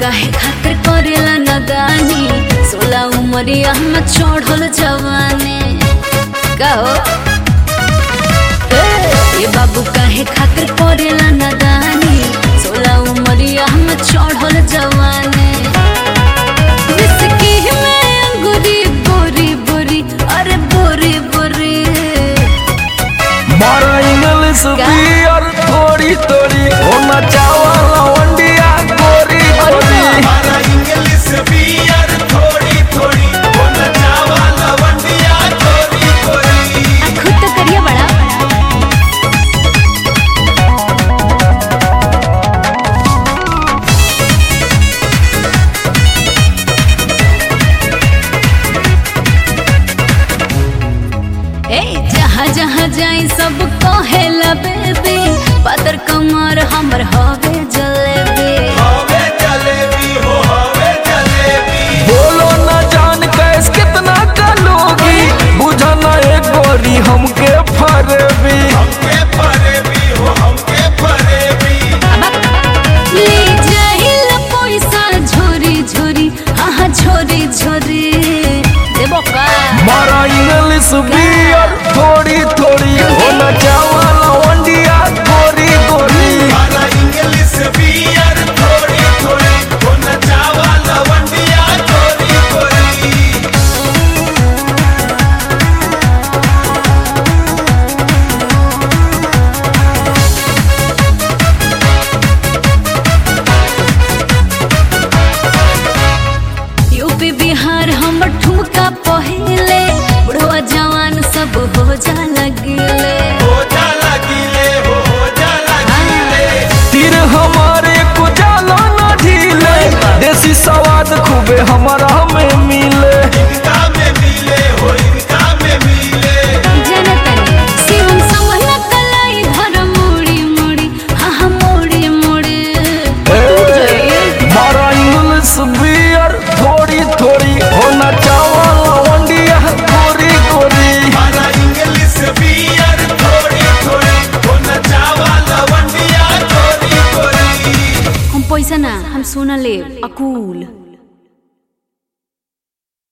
काहे खातिर करेला नदानी सोला उमरिया में चढ़ल जवानी कहो ए बाबू काहे खातिर करेला नदानी सोला उमरिया में चढ़ल जवानी विस्की में अंगूरी बोरी बोरी अरे बोरी बोरी मारा इंग्लिश क्या? बियर थोड़ी थोड़ी होना चावल वंडिया गोरी गोरी हमारा इंग्लिश बियर थोड़ी थोड़ी होना चावा लवंडिया थोड़ी थोड़ी खुद तो करिए बड़ा ए जहाँ जहाँ जाई सब कहेला बेबी पातर कमर हमर हवे जलेबी हवे जलेबी हो हवे जलेबी बोलो न जान कैस कितना कलोगी बुझा न एक गोरी हमके फरबी हमके फरेबी हो हमके फरेबी ले जाइल पैसा झोरी झोरी हाँ झोरी झोरी देबो का मारा इंग्लिश बियर थोड़ी थोड़ी होना चावल वंडिया गोरी गोरी हमारा इंग्लिश बियर थोड़ी थोड़ी होना चावा लवंडिया थोड़ी थोड़ी यूपी बिहार हमर ठुमका पहिले बुढ़वा जवान सब हो जा लगिले हो जा लगिले हो हो जा लगिले तीर हमारे को जाला न ढीले देसी स्वाद खूबे हमारा में मिले इनका में मिले हो इनका में मिले जनतनी शिवम समहला कलाई धर मोड़ी मोड़ी हाँ हाँ मोड़ी मोड़ी मारा इंग्लिश बियर थोड़ी थोड़ी होना चावल वंडिया गोरी गोरी हमारा इंग्लिश बियर थोड़ी थोड़ी होना चावा लवंडिया थोड़ी थोड़ी हम पैसा ना हम सोना लेब अकूल